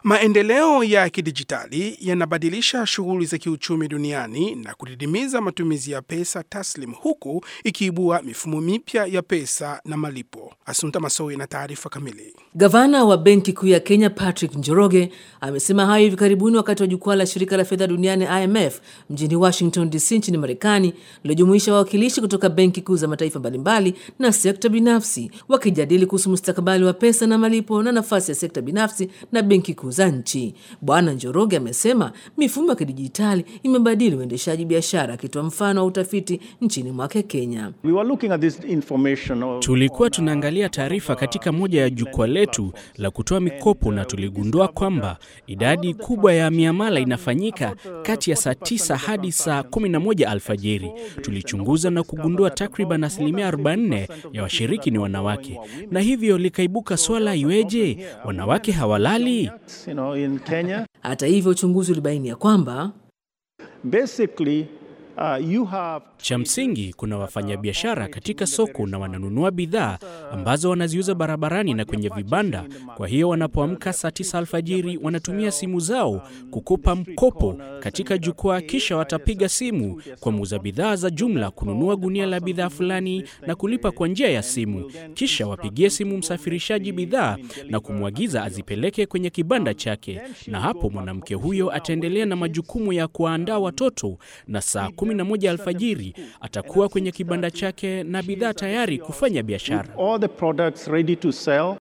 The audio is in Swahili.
Maendeleo ya kidijitali yanabadilisha shughuli za kiuchumi duniani na kudidimiza matumizi ya pesa taslim huku ikiibua mifumo mipya ya pesa na malipo. Asunta Masowi na taarifa kamili. Gavana wa Benki Kuu ya Kenya Patrick Njoroge amesema hayo hivi karibuni wakati wa jukwaa la shirika la fedha duniani IMF mjini Washington DC nchini Marekani, lilojumuisha wawakilishi kutoka benki kuu za mataifa mbalimbali na sekta binafsi wakijadili kuhusu mustakabali wa pesa na malipo na nafasi ya sekta binafsi na benki kuu za nchi. Bwana Njoroge amesema mifumo ya kidijitali imebadili uendeshaji biashara, akitoa mfano wa utafiti nchini mwake Kenya. We were looking at this information on- Tulikuwa tunaangalia taarifa katika moja ya jukwaa letu la kutoa mikopo na tuligundua kwamba idadi kubwa ya miamala inafanyika kati ya saa tisa hadi saa 11 alfajiri. Tulichunguza na kugundua takriban asilimia 44 ya washiriki ni wanawake, na hivyo likaibuka swala, iweje wanawake hawalali? you know, in Kenya. Hata hivyo, uchunguzi ulibaini ya kwamba Basically, uh, you have Cha msingi kuna wafanyabiashara katika soko na wananunua bidhaa ambazo wanaziuza barabarani na kwenye vibanda. Kwa hiyo wanapoamka saa tisa alfajiri wanatumia simu zao kukopa mkopo katika jukwaa, kisha watapiga simu kwa muuza bidhaa za jumla kununua gunia la bidhaa fulani na kulipa kwa njia ya simu, kisha wapigie simu msafirishaji bidhaa na kumwagiza azipeleke kwenye kibanda chake, na hapo mwanamke huyo ataendelea na majukumu ya kuwaandaa watoto, na saa 11 alfajiri atakuwa kwenye kibanda chake na bidhaa tayari kufanya biashara. all the products ready to sell